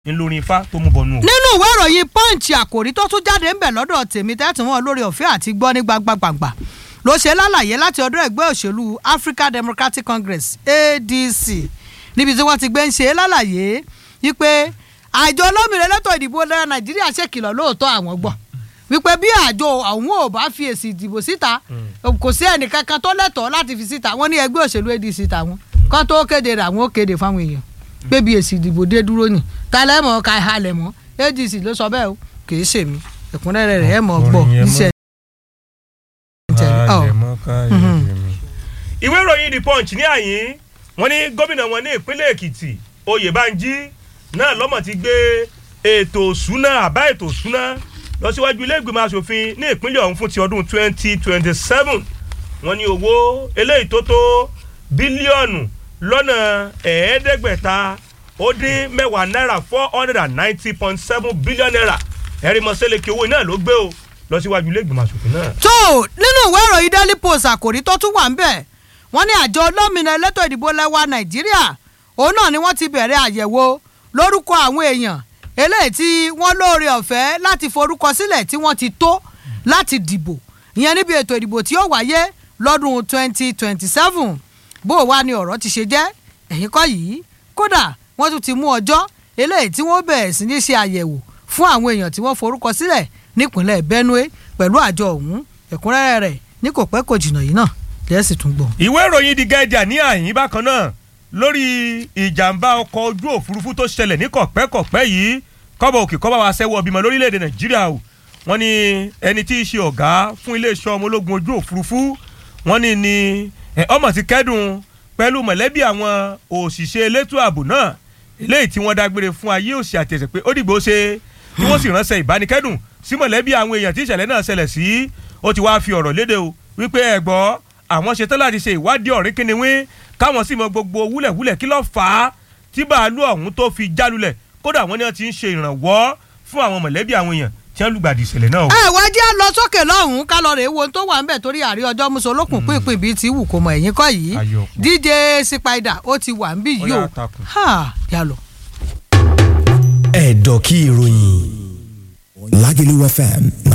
ńlọrin ifá tó mú bọnú o. nínú ìwé ìròyìn punch àkòrí tó tún jáde ń bẹ̀ lọ́dọ̀ tèmi tẹ́tí wọn lórí ọ̀fẹ́ àti gbọ́ ní gbangbangba ló ṣe lálàyé láti ọ̀dọ̀ ẹgbẹ́ òṣèlú African Democratic Congress ADC níbi tí wọ́n ti gbé ń ṣe lálàyé wípé àjọ olómìnira elétò ìdìbò lẹ́yìn Nàìjíríà ṣèkìlọ̀ lóòótọ́ àwọn gbọ́ wípé bí àjọ àwọn ò bá fi èsì ìdìbò síta kò sí ẹnìkankan tó lẹ́tọ̀ọ́ láti fi síta wọ́n ní ẹgbẹ́ òṣèlú ADC tàwọn kán tó kéde rẹ̀ àwọn ó kéde fáwọn èèyàn pé bí èsì ìdìbò dé dúró ni tálẹ̀ mọ́ ká halẹ̀ mọ́ ADC ló sọ bẹ́ẹ̀ o kì í ṣèmi ẹ̀kúnrẹ́rẹ́ rẹ̀ ẹ̀ mọ̀ gbọ́ iṣẹ́ ìwé ìròyìn the punch ní àyín wọ́n ní gómìnà wọn ní ìpínlẹ̀ èkìtì oyèbánjí náà lọ́mọ̀ ti gbé ètò òṣùná àbá ètò òṣùná lọ síwájú ilé ìgbìmọ̀ asòfin ní ìpínlẹ̀ ọ̀hún fún ti ọdún twenty twenty seven wọ́n ní owó eléyìí tó tó bílíọ̀nù lọ́nà ẹ̀ẹ́dẹ́gbẹ̀ta ó dín mẹ́wàá náírà four hundred and ninety point seven billion naira ẹ̀rí mọ́sẹ́lẹ̀kì owó náà ló gbé o lọ síwájú ilé ìgbìmọ̀ asòfin náà. tó nínú ìwé ìròyìn daily post àkòrí tó tún wà ń bẹ̀ wọ́n ní àjọ olómìnira elétò ìdìbò lẹ́wà nàìjíríà òun náà ni wọ́n ti bẹ̀rẹ̀ àyẹ̀wò lórúkọ àwọn èèyàn eléyìí tí wọ́n lóore ọ̀fẹ́ láti forúkọ sílẹ̀ tí wọ́n ti tó láti dìbò ìyẹn níbi ètò ìdìbò tí ó wáyé lọ́dún twenty twenty seven bó o wá ní ọ̀rọ̀ ti ṣe jẹ́ ẹ̀yìn kọ́ yìí kódà wọ́n tún ti mú ọjọ́ eléyìí tí wọ́n bẹ̀rẹ̀ sí ní ṣe àyẹ̀wò fún àwọn èèyàn tí wọ́n forúkọ sílẹ̀ nípínlẹ̀ Benue pẹ̀lú àjọ ọ̀hún ẹ̀kúnrẹ́rẹ́ rẹ̀ ní kò pẹ́ kò jìnnà yìí náà lẹ́sìn tún gbọ́. ìwé ìròyìn The Guardian ní àyín bákan náà lórí ìjàmbá ọkọ̀ ojú òfurufú tó ṣẹlẹ̀ ní kọ̀pẹ́kọ̀pẹ́ yìí kọ́bọ̀ òkè kọ́bọ̀ wa sẹ́wọ́ bímọ lórílẹ̀‐èdè Nàìjíríà o wọ́n ní ẹni tí í ṣe ọ̀gá fún iléeṣẹ́ ọmọ ológun ojú òfurufú wọ́n ní ní ọmọ ti kẹ́dùn pẹ̀lú mọ̀lẹ́bí àwọn òṣìṣẹ́ elétò ààbò náà eléyìí tí wọ́n dágbére fún ayé òsì àtẹ̀sẹ̀ pé ó dìgbò ṣe tí wọ́n sì ránṣẹ́ ìbánikẹ́dùn sí mọ̀lẹ́bí àwọn èèyàn tí ìṣẹ̀lẹ̀ náà ṣẹlẹ̀ sí ó ti wá fi ọ̀rọ̀ léde o wípé ẹ gbọ́ àwọn ṣetán láti ṣe ìwádìí ọ̀rìn kìnìún káwọn sì mọ gbogbo wúlẹ̀wúlẹ̀ kí ló fà á tí bàálù ọ̀hún tó fi jálulẹ̀ kódà wọ́n ní wọ́n ti ń ṣe ìrànwọ́ fún àwọn mọ̀lẹ́bí àwọn èèyàn tí wọ́n lùgbàdì ìṣẹ̀lẹ̀ náà o. ẹ wá jẹ́ lọ sókè lọ́hùn-ún ká lọ rè é wo tó wà ń bẹ̀ torí àrí ọjọ́ mùsùlùkùn pínpín bíi ti wù kó mọ ẹ̀yìn kọ́ yìí DJ Spider ó ti wà ń bí yìí o yà lọ. ẹ̀dọ̀ kí ìròyìn Lágẹ̀lú FM